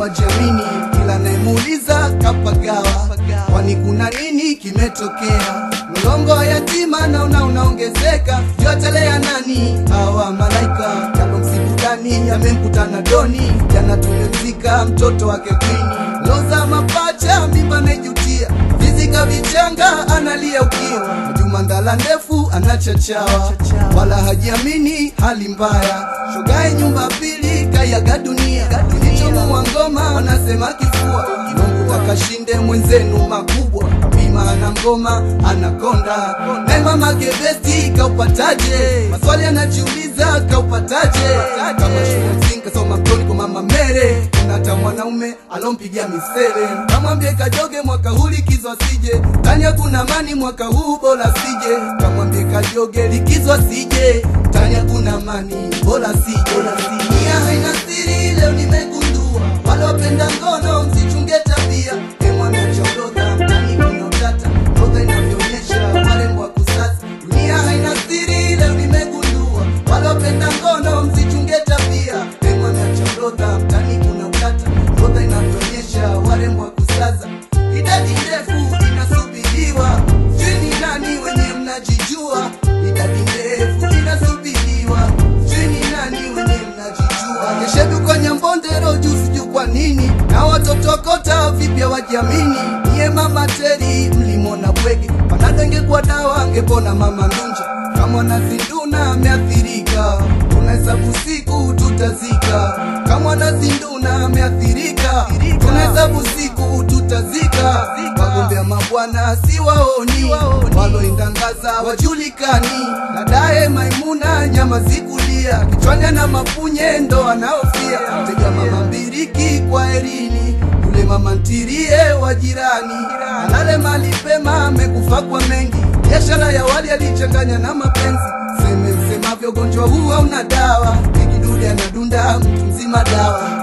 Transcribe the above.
hawajamini, kila nayemuuliza kapagawa, kwani kuna nini kimetokea? Mlongo wa yatima naona unaongezeka, yotelea nani hawa malaika yalomsibudani yamemkutana doni, jana tumemzika mtoto wake kwini, loza mapacha mimba naijutia, vizika vichanga analia ukiwa, Juma ndala ndefu anachachawa, wala hajiamini hali mbaya, shogae nyumba pili kayaga dunia, kilichomuwa ngoma anasema kifua, Mungu akashinde mwenzenu makubwa, bima ana ngoma anakonda, naye mama gebesti kaupataje? Maswali anajiuliza kaupataje? Kama shule msingi kasoma mtoni kwa mama Mere, kuna hata mwanaume alompigia misele, kamwambie kajoge mwaka huu likizo asije, tani hakuna amani mwaka huu bora sije, kamwambie kajoge likizo asije, tani hakuna amani bora sije. Dunia haina siri, leo nimegundua, wale wapenda ngono msichunge tabia, emwana chaorodha mtani kuna utata, orodha inavyoonyesha warembo wa kusasa. Dunia haina siri, leo nimegundua, wale wapenda ngono msichunge tabia, emwana chaorodha mtani kuna utata, orodha inavyoonyesha warembo wa kusasa. Idadi ndefu inasubiriwa, sijui ni nani wenye mnajijua, idadi ndefu inasubiriwa, sijui ni nani wenye mnajijua. Keshedu kwa Nyambondero juu sijui kwa nini, na watoto kota vipya wajiamini. Niye mama Teri mlimona bwege, panado ingekuwa dawa angepona mama Ndunja. Kama nazinduna ameathirika, tunahesabu siku tutazika. Kama nazinduna ameathirika, tunahesabu siku tutazika. Wagombea mabwana si waoni, waloindangaza wajulikani. Dadaye Maimuna nyama zikulia, kichwani ana mapunye ndo anaofia. Tega mama mbiriki kwa erini, yule mama ntirie wa jirani. Alale mali pema, amekufa kwa mengi, biashara ya wali alichanganya na mapenzi. Seme msemavyo, ugonjwa huu hauna dawa, ikidude anadunda mtu mzima dawa